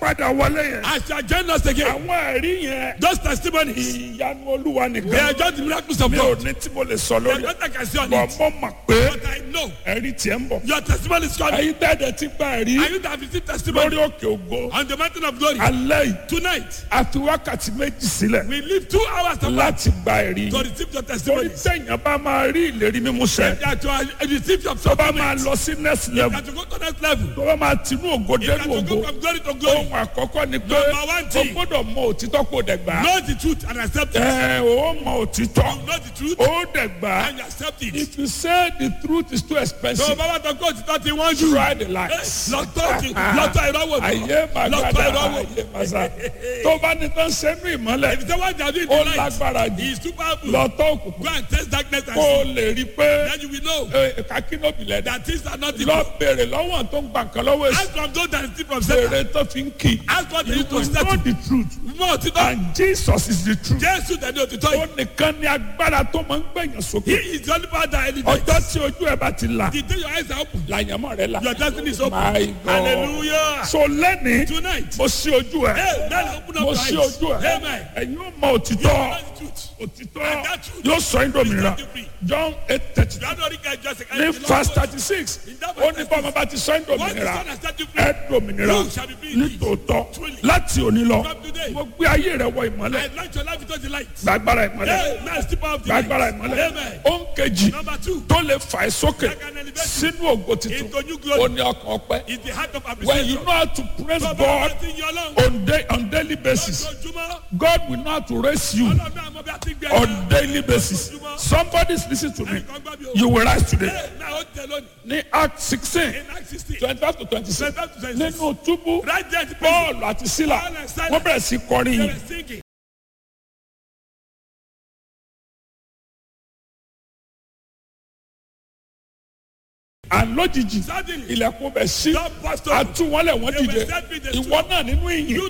padà wọlé yẹn. As you are joining us again, àwọn ẹ̀rí yẹn. those testimonies, ìyanu olúwa they nìkan. are just the miracles of mi ò God. ní tí mo lè sọ They are lórí ẹ̀. not like I see on bọ̀ it. mo mọ̀ pé But I know ẹ̀rí tiẹ̀ ń bọ̀. your testimony is coming. ẹ̀yin tẹ́lẹ̀ ti gba ẹ̀rí And you that have received testimony lórí òkè ògo. on the mountain of glory alẹ́ yìí tonight, a fi wákàtí méjì sílẹ̀ we leave two hours to, láti gba ẹ̀rí. to receive your torí testimony. sẹ́yìn bá máa rí ìlérí mímú sẹ́. That you are receive your tó bá máa supplement. lọ sí next level. That you go to next level. tó bá máa tinú ògo That dénú you go ògo. from glory to glory. ohun àkọ́kọ́ ni pé Number one o thing. gbọ́dọ̀ mọ òtítọ́ kó dẹ̀ gbà. Know the truth and accept it. ẹ o mọ òtítọ́ Know the truth o dẹ̀ gbà. and you accept it. if you say the truth is too So expensive bàbá tó kó òtítọ́ ti wọ́n jù. try the lies. Lọ́tọ̀ ti lọ́tọ̀ ìrọ́wọ́ mi. ayé Lọ́tọ̀ màgàdà ìrọ́wọ́. ayé màsà tó bá ní tán sẹ́nu ìmọ́lẹ̀ If the one that did ó the light lágbára he jù is too powerful. lọ́tọ́ òkùnkùn Go and test darkness and kó o see. lè rí i pé Then you will know kakínóbì lẹ́dà that things are not lọ equal. bèrè lọ́wọ́ tó ń gbà kan lọ́wọ́ èsì Ask from those that steal from Satan. bèrè tó fi ń kì í Ask what they you use to will know settle. the truth Mọ òtítọ́. and Jesus is the truth Jésù tẹ̀lé òtítọ́ ó yìí. nìkan ní agbára tó máa ń gbẹ̀yàn He sókè is the only power that elevates. ọjọ́ tí ojú ẹ̀ bá ti là The day your eyes are open, làyànmọ́ rẹ̀ là your destiny is open. My God. Hallelujah. so lẹ́ni Tonight, mo sí ojú ẹ̀ hey, now open up mo your sí eyes. ojú ẹ̀ Amen. ẹ̀yin ó mọ You òtítọ́ know the truth. òtítọ́ And that truth yóò sọ yín dòmìnira set you free. John eight thirty You are not rich, just a ní verse thirty six ó ní bọ́mọ bá ti sọ yín Once the dòmìnira Son has set you free, ẹ dòmìnira you shall be free indeed. nítòótọ́ Truly. láti òní lọ From today. mo gbé ayé rẹ wọ ìmọ́lẹ̀ I launch your life into the light. gbàgbára ìmọ́lẹ̀ Hey, now step out of the light. gbàgbára ìmọ́lẹ̀ Amen. ó ń kejì Number two, tó lè fà ẹ́ sókè that can elevate you sínú ògo titun into new ó glory ní ọkàn ọpẹ́ is the heart of when you appreciation. know how to praise Bàbá God wa ti yan Ọlọ́run. on, day, on daily basis Lójoojúmọ́, God will know how to raise you Ọlọ́run náà mọ bí a ti gbé on ẹ̀ka. daily basis somebody is listening to me Ẹ̀kan gbọ́ bí o. you will rise today Hey, now ó tẹ lónìí. ní Act sixteen In Acts 16, twenty five to twenty six 25 to 26. nínú túbú Right there, the person, Paul àti Sílà Paul and Silas, wọ́n bẹ̀rẹ̀ sí kọrin they yìí were singing. and lójijì Suddenly, ilẹ̀kùn bẹ̀ sí God burst open. àtúwọ́lẹ̀ wọ́n They were dìde set free, they ìwọ náà nínú ìyìn You